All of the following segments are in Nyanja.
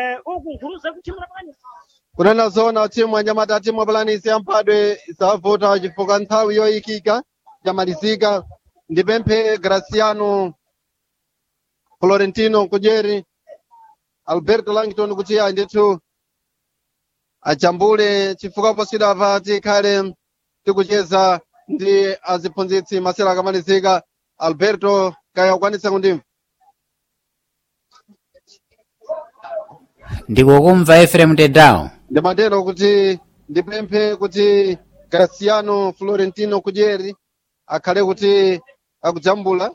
uku nkhuruza kuchimura bwanyi kunena zona timu anyamata timu apalanisi yamphadwe isavuta chifukwa nthawi yoyikika yamalizika ndipemphe graciano florentino kujeri alberto langton kuti ayi ndithu achambule chifukwa posidapa tikhale tikucheza ndi aziphunzitsi masera akamalizika alberto kaya ukwanitsa kundimva ndikukumva efrem tedawo ndimatero kuti ndipemphe kuti graciano florentino kujeri akhale kuti akujambula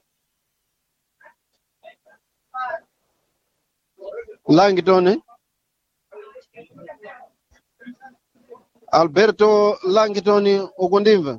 langton alberto langton ukundimva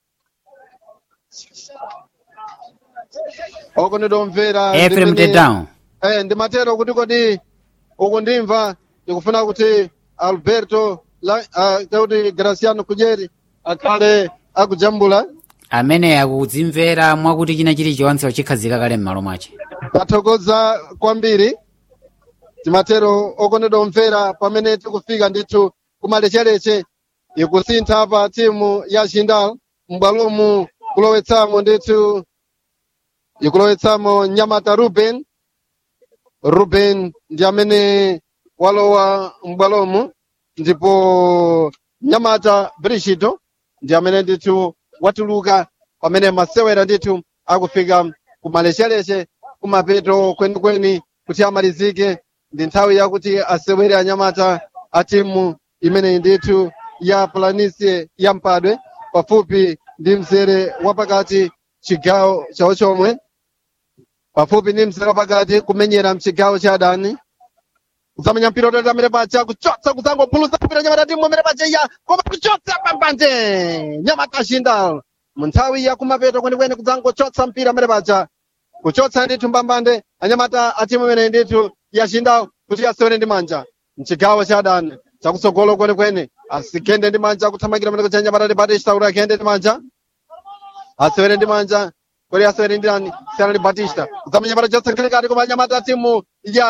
oko ndidomvera efrem ndimene- tedawo Eh, ndimatero kuti kodi ukundimva ndikufuna kuti alberto la, uh, kuti graciano kujeri akhale akujambula amene akudzimvera mwakuti china chilichonse wachikhazika kale m'malo mwace tathokoza kwambiri timatero okondedwa omvera pamene tikufika ndithu kumalechereche ikusintha pa timu ya jindal m'bwalomu kulowetsamo ndithu ikulowetsamo nyamata ruben ruben ndi amene walowa m'bwalomu ndipo nyamata brigito ndi amene ndithu watuluka pamene masewera ndithu akufika kumalechereche kumapeto kwenikweni kuti amalizike ndi nthawi yakuti asewere anyamata a timu imeneyi ndithu ya planisie ya mpadwe pafupi ndi mzere wapakati chigawo chawo chomwe pafupi ndi mzere wapakati kumenyera mchigawo cha adani kusamenya mpira utata amene pacha kuchotsa kusangophulusa mpira nyamata timu amene pacha iya koma kuchotsa pambanje nyamata shindal mu nthawi ya kumapeto kwenikweni kudzangochotsa mpira amene pacha kuchotsa ndithu mbambande anyamata a timu imene ndithu ya shindal kuti asewere ndi manja mchigawo cha adani chakutsogolo kwenikweni asikhende ndi manja kuthamangira mene kucha nyamata batista kuti akhende ndi manja asewere ndi manja kodi asewere ndi ndani siyana ndi batista kudzamenya nyamata chotsangilikati koma anyamata a timu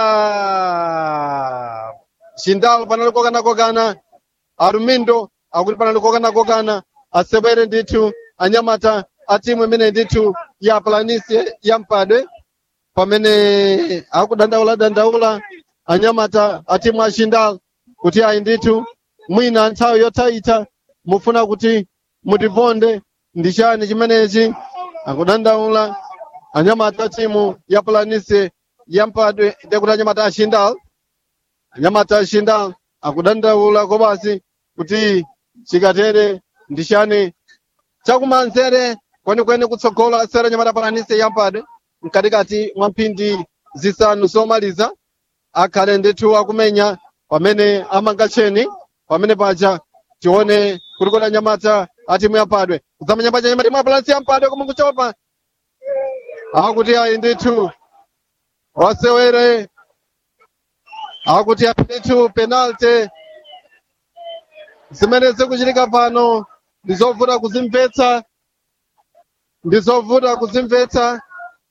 ya shindal panali kokana-kokana arumindo akuti panali kokana-kokana asewere ndithu anyamata a timu imene ndithu ya planisie ya mpadwe pamene akudandaula dandaula anyamata a timu a shindal kuti ayi ndithu mwina nthawi yothaitha mufuna kuti mutiponde ndi chani chimenechi akudandaula anyamata a timu ya planisie ya mpadwe ndekuti anyamata a shindal anyamata a shindal akudandaula kobasi kuti chikatere ndi chani chakumanzere kwenikweni kutsogola asera nyamata palanise yampadwe mkatikati mwa mphindi zisanu zomaliza akhale ndithu akumenya pamene amanga cheni pamene paja tione kuti kodi anyamata a timu yampadwe kudzamenya paja nyamata imwe palanise yampadwe koma kuchopa akuti ayi ndithu wasewere akuti ayi ndithu penalty zimene zikuchitika pano ndizovuta kuzimvetsa ndizovuta kuzimvetsa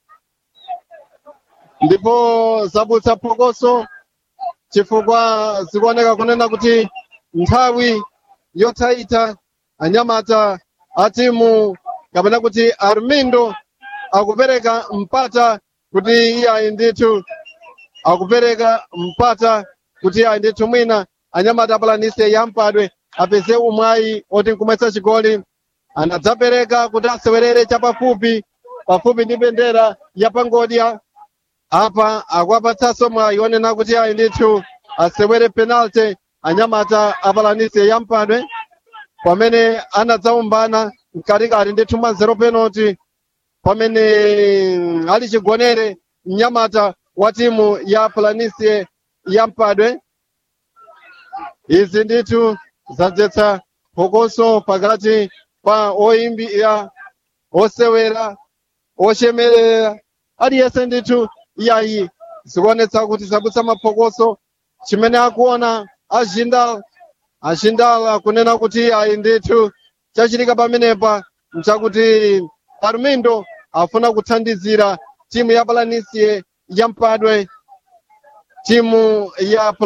ndipo zabutsa phokoso chifukwa zikuoneka kunena kuti nthawi yothaitha anyamata a timu kapena kuti armindo akupereka mpata kuti iyayi ndithu akupereka mpata kuti iyayi ndithu mwina anyamata apalanise yampadwe apeze umwayi oti nkumwetsa chigoli anadzapereka kuti asewerere chapafupi pafupi ndi bendera ya pangodya apa akuapatsanso mwayi onena kuti ayi ndithu asewere penalty anyamata apalanise yampadwe pamene anadzaumbana mkatikati ndithu mwa zero penalty pamene ali chigonere mnyamata wa timu ya planisie yampadwe izi ndithu zadzetsa phokoso pakati pa oyimbira osewera ochemerera aliyense ndithu iyayi zikuonetsa kuti zabutsa maphokoso chimene akuona azindala azindala akunena kuti ayi ndithu chachitika pamenepa nchakuti armindo afuna kuthandizira timu ya palanisie ya mpadwe timu ya